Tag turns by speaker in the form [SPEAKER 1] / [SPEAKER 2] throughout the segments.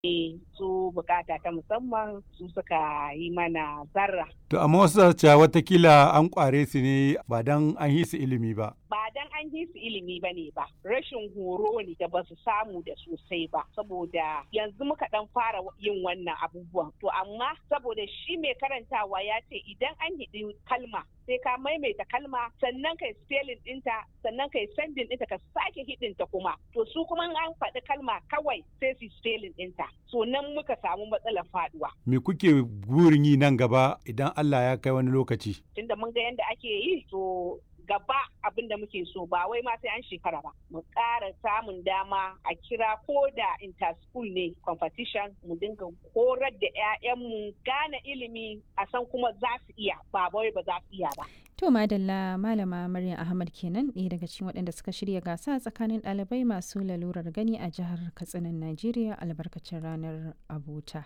[SPEAKER 1] su bukata ta musamman su suka yi mana zarra.
[SPEAKER 2] To amma wasu cewa watakila an kware su ne ba dan an yi su ilimi ba.
[SPEAKER 1] Ba dan an yi su ilimi ba ne ba, rashin horo ne da ba su samu da sosai ba, saboda yanzu muka dan fara yin wannan abubuwan. To amma saboda shi mai karantawa ya ce idan an hidi kalma sai ka maimaita kalma sannan kai spelling ɗinta sannan kai sending ɗinta ka sake hidinta kuma. To su kuma an faɗi kalma kawai sai su spelling ɗinta. So nan muka samu matsalar faduwa.
[SPEAKER 2] Me kuke burin yi nan gaba idan Allah ya kai wani lokaci?
[SPEAKER 1] Tunda mun ga yadda ake yi to gaba abin da muke so ba wai ma sai an shekara ba mu ƙara samun dama a kira ko da interschool ne competition mu dinga horar da 'ya'yanmu gane ilimi a san kuma za su iya ba wai ba za su iya ba
[SPEAKER 3] To Madalla Malama Maryam Ahmad kenan ɗaya daga cikin waɗanda suka shirya gasa tsakanin ɗalibai masu lalurar gani a jihar Katsinan Najeriya albarkacin ranar abota.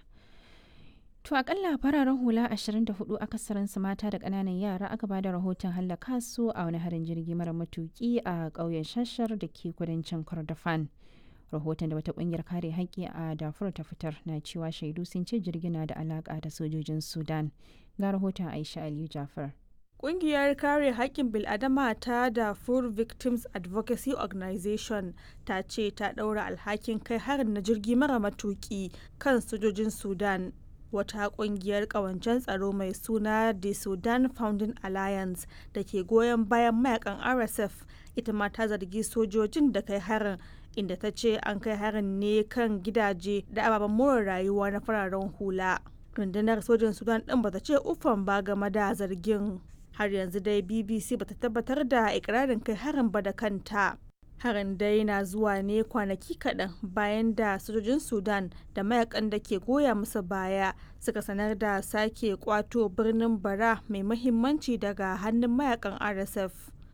[SPEAKER 3] To akalla fararen hula 24 akasarinsu mata da ƙananan yara aka bada rahoton hallaka su a wani harin jirgi mara matuki a ƙauyen shashar da ke kudancin Kordofan. Rahoton da wata ƙungiyar kare haƙƙi a Darfur ta fitar na cewa shaidu sun ce jirgin na da alaƙa da sojojin Sudan. Ga rahoton Aisha Aliyu Jafar.
[SPEAKER 4] Ƙungiyar kare haƙƙin bil'adama ta Darfur Victims Advocacy Organization ta ce ta ɗaura alhakin kai harin na jirgi mara matuƙi kan sojojin Sudan. Wata ƙungiyar ƙawancen tsaro mai suna The Sudan Founding Alliance da ke goyon bayan mayakan RSF ita ma ta zargi sojojin da kai harin inda ta ce an kai harin ne kan gidaje da ababen more rayuwa na fararen hula. Rundunar sojin Sudan ɗin bata ce uffan ba game da zargin. har yanzu dai bbc bata tabbatar da ikirarin kai harin ba da kanta harin dai na zuwa ne kwanaki kaɗan bayan da sojojin sudan da mayakan da ke goya musu baya suka sanar da sake kwato birnin bara mai mahimmanci daga hannun mayakan rsf